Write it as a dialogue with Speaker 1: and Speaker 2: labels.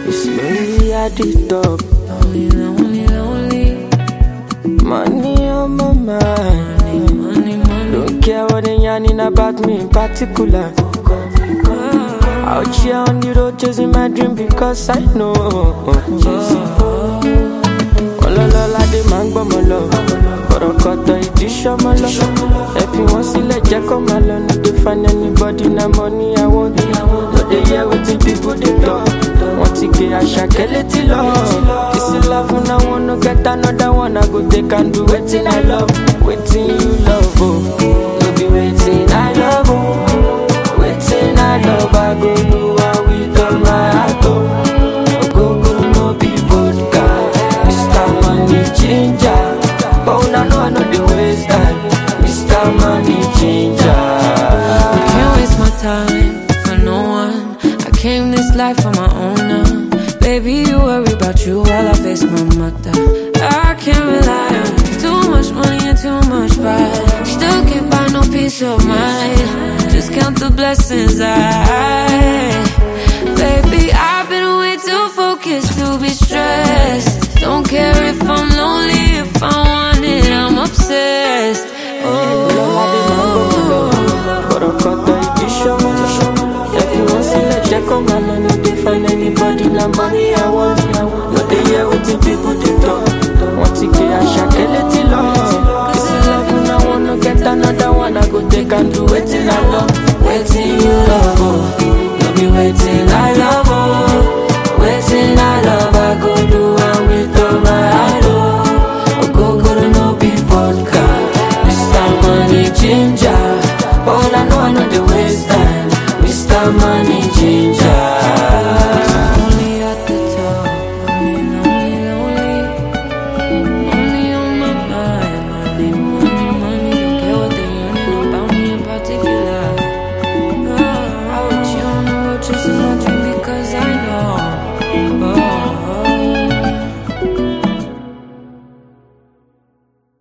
Speaker 1: It's lonely at the top.
Speaker 2: Lonely, lonely, lonely.
Speaker 1: Money on my mind.
Speaker 2: Money, money.
Speaker 1: Don't care what they yarning about me in particular. Out here on the road chasing my dream because I know. Ọlọ́lọ́lá dé máa ń gbọ́mọ lọ. Bọ̀rọ̀kọ̀tọ̀ ìdí ṣọ́mọ lọ. Ẹ fi wọ́n sílẹ̀ jẹ́ kó máa lọ. No dey find anybody na money I want. No dey hear wetin people dey talk. Wọ́n ti gbé àṣàkẹ́ létí lọ. This is love una wan no get another one. I go take and do wetin I love. Wetin you love o. No be wetin I love o. Wetin I love I go do am with all my heart o. Ogogoro no be vodka. Mr. Money Changer. But una know I no dey waste time. Mr. Money Changer.
Speaker 2: Can't waste my time for no one. I came this life on my own now. Baby, you worry about you while I face my mother. I can't rely on too much money and too much pride. Still can't buy no peace of mind. Just count the blessings I. Baby, I've been way too focused to be stressed. Don't care if I'm lonely, if I want it, I'm obsessed. Oh.
Speaker 1: Bọ̀rọ̀kọ̀tọ̀ ìdí ṣọ́mọ. Ẹ fi wọ́n sílẹ̀ jẹ́ kó máa lọ. No dey find anybody na money I want. No dey hear wetin people dey talk. Wọ́n ti gbé àṣàkẹ́ létí lọ. Kìsì love una wan no get another one. I go take and do wetin I love. Wetin you love o. No be wetin I love o. Wetin I love I go do am with all my heart o. Ogogoro no be vodka. Mr. Money Ginger. But all I know I know the waste time. Mr. Money